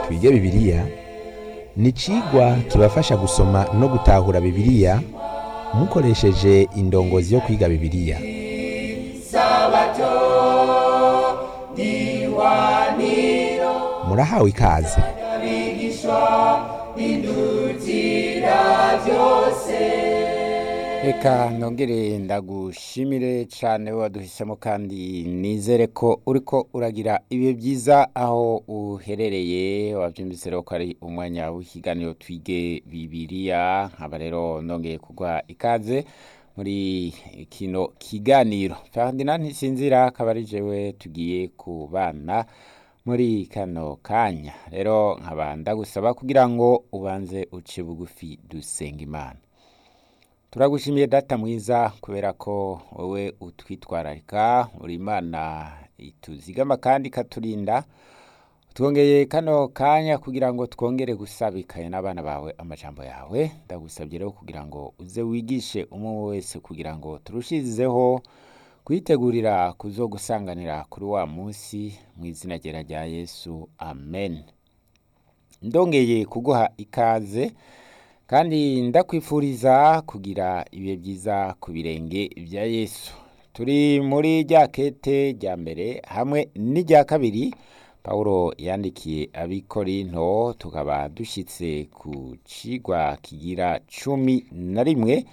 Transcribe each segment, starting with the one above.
twige bibiliya ni icigwa kibafasha gusoma no gutahura bibiliya mukoresheje indongozi yo kwiga bibiliya murahawe ikaze reka nongere ndagushimire cyane waduhisemo kandi nizere ko uriko uragira ibihe byiza aho uherereye wabyumvise rero ko ari umwanya w'ikiganiro twige bibiliya nkaba rero nongeye kugwa ikaze muri kino kiganiro ferdinand ntisinzira akaba ari jewe tugiye kubana muri kano kanya rero nkaba ndagusaba kugira ngo ubanze uce bugufi dusenga imana turagushimiye data mwiza kubera ko wowe utwitwararika uri imana ituzigama kandi ikaturinda twongeye kano kanya kugira ngo twongere gusabikaye n'abana bawe amajambo yawe ndagusabye rero kugira ngo uze wigishe umwe wese kugira ngo turushizeho kwitegurira kuzogusanganira kuri wa munsi mu izina ryera rya yesu amen ndongeye kuguha ikaze kandi ndakwifuriza kugira ibihe byiza ku birenge bya yesu turi muri rya kete rya mbere hamwe n'irya kabiri paul yandikiye abikorinto tukaba dushyitse ku cigwa kigira cumi na rimwe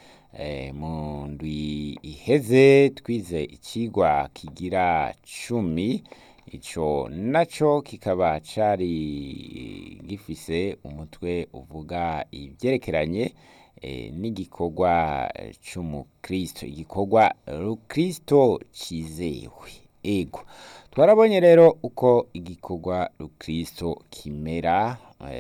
mu ndwi iheze twize ikigwa kigira cumi icyo nacyo kikaba cyari gifise umutwe uvuga ibyerekeranye n'igikorwa cy'umukristo igikorwa rukristo cyizewe ego twarabonye rero uko igikorwa rukristo kimera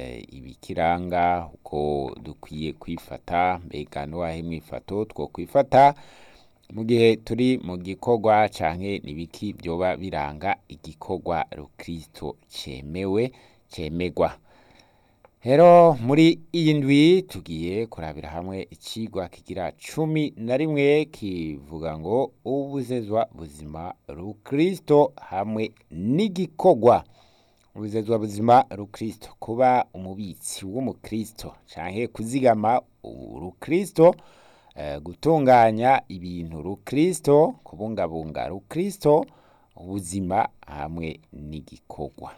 ibikiranga uko dukwiye kwifata mbega n'uwahe mwifato two kwifata mu gihe turi mu gikorwa canke nibiki byoba biranga igikorwa rukristo cemewe cemegwa rero muri iyi ndwi tugiye kurabira hamwe icigwa kigira cumi na rimwe kivuga ngo ubuzezwa buzima rukristo hamwe n'igikorwa ubuzezwa buzima rukristo kuba umubitsi w'umukristo canke kuzigama urukristo gutunganya ibintu rukristo kubungabunga rukristo ubuzima hamwe n'igikorwa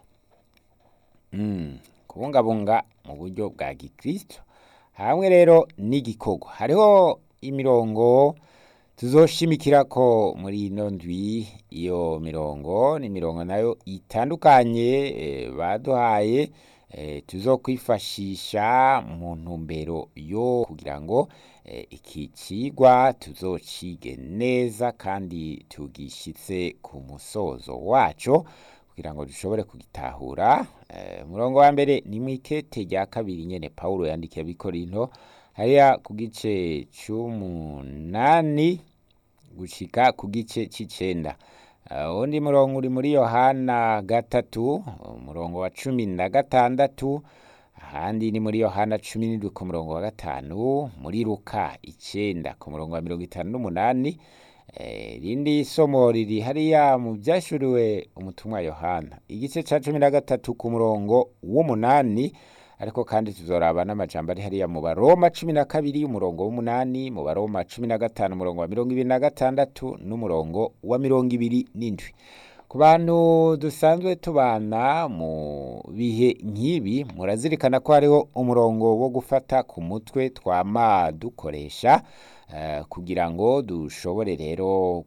kubungabunga mu buryo bwa gikristo hamwe rero n'igikorwa hariho imirongo tuzoshimikira ko muri ino ndwi iyo mirongo ni imirongo nayo itandukanye baduhaye tuzokwifashisha mu ntumbero yo kugira ngo iki kigwa tuzocige neza kandi tugishyitse ku musozo wacyo kugira ngo dushobore kugitahura umurongo wa mbere ni mu ikete rya kabiri nyine paul yandikiye abikorinto hariya ku gice cy'umunani gushika ku gice cy'icenda undi murongo uri muri yohana gatatu umurongo wa cumi na gatandatu ahandi ni muri yohana cumi n'indwi ku murongo wa gatanu muri ruka icenda ku murongo wa mirongo itanu n'umunani irindi somo riri hariya mu byashuriwe umutumwa yohana igice cya cumi na gatatu ku murongo w'umunani ariko kandi tuzoraba n'amajambo ari hariya mu baroma cumi na kabiri umurongo w'umunani mu baroma cumi na gatanu umurongo wa mirongo ibiri na gatandatu n'umurongo wa mirongo ibiri n'indwi ku bantu dusanzwe tubana mu bihe nk'ibi murazirikana ko hariho umurongo wo gufata ku mutwe twama dukoresha kugira ngo dushobore rero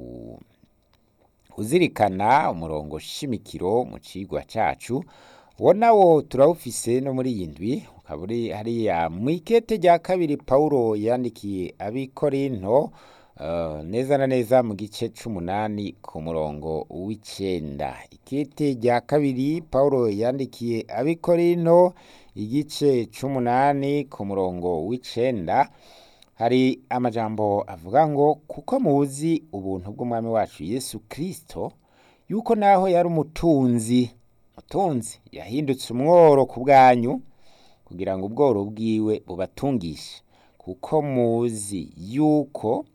kuzirikana umurongo shimikiro mu cigwa cyacu uwo nawo turawufise no muri iyi ndwi ukaba uri hariya mu ikete rya kabiri paul yandikiye abikorinto neza na neza mu gice c'umunani ku murongo w'icenda ikete rya kabiri paul yandikiye abikorinto igice c'umunani ku murongo w'icenda hari amajambo avuga ngo kuko muzi ubuntu bw'umwami wacu yesu kirisito yuko naho yari umutunzi mutunzi yahindutse umworo ku bwanyu kugira ngo ubworo bwiwe bubatungishe kuko muzi yuko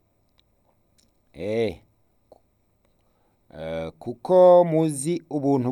eh kuko muzi ubuntu